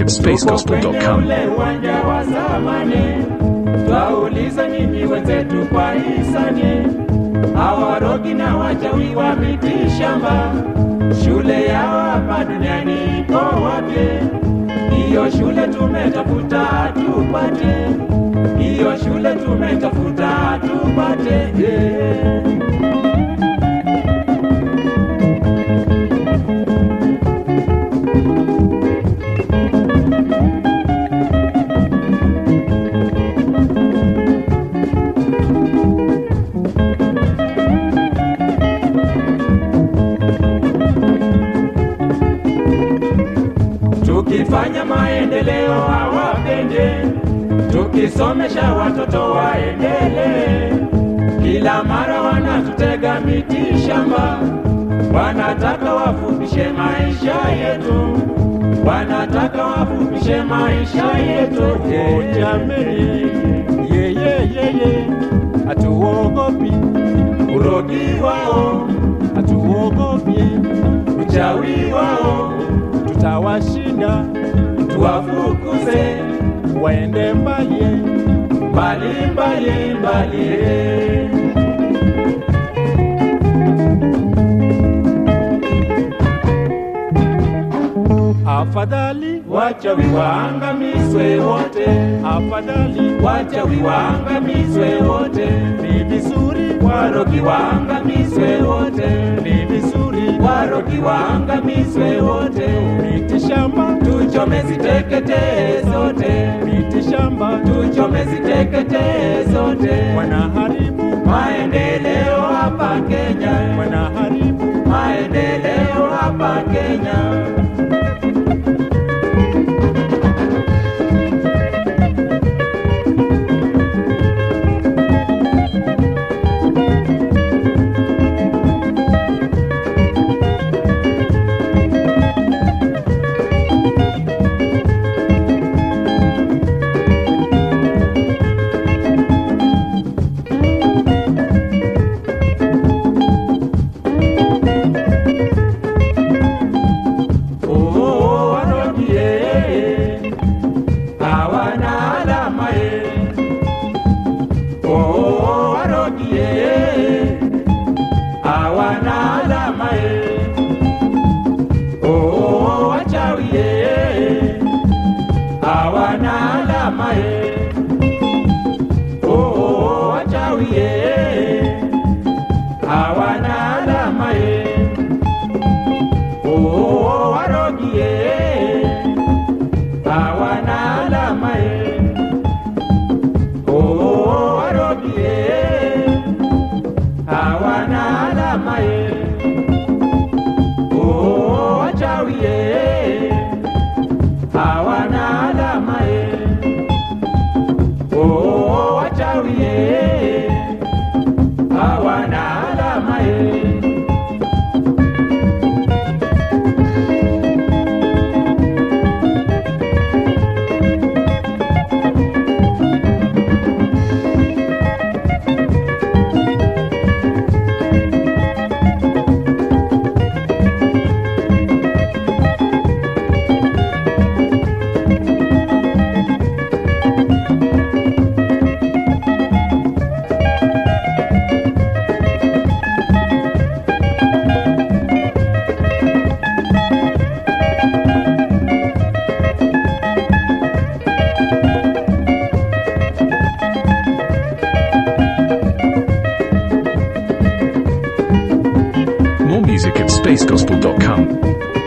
at Tuko kwenye spacegospel.com. ule uwanja wa zamani, twauliza nini wenzetu kwa hisani, hawarogi na wachawi wa miti shamba, shule yao hapa duniani iko wapi? Hiyo shule tumetafuta tupate, hiyo shule tumetafuta tupate yeah. Tukifanya maendeleo hawapende, tukisomesha watoto waendelee. Kila mara wanatutega miti shamba, wanataka wafupishe maisha yetu, wanataka wafupishe maisha yetu. Oh, jameni, yeye yeye, hatuogopi, Urogi wao, hatuogopi, uchawi wao, tutawashinda, tuwafukuze waende mbali. mbali mbali mbali. Afadhali, Wachawi waangamizwe wote, afadhali, wachawi waangamizwe wote, ni vizuri, warogi waangamizwe wote, ni vizuri, warogi waangamizwe wote, miti shamba, tuchome ziteketee zote, miti shamba, tuchome ziteketee zote, wanaharibu, maendeleo hapa Kenya, wanaharibu, maendeleo hapa Kenya. Oh, warogi eh, hawana alama eh. Oh, warogi eh, hawana alama eh. Oh, wachawi eh, hawana alama eh. Oh, wachawi eh, hawana alama eh. Oh, warogi eh, hawana alama eh. Oh, warogi eh, hawana alama eh. Oh, wachawi eh, hawana alama eh. Oh, wachawi eh, hawana alama eh. More music at spacegospel.com.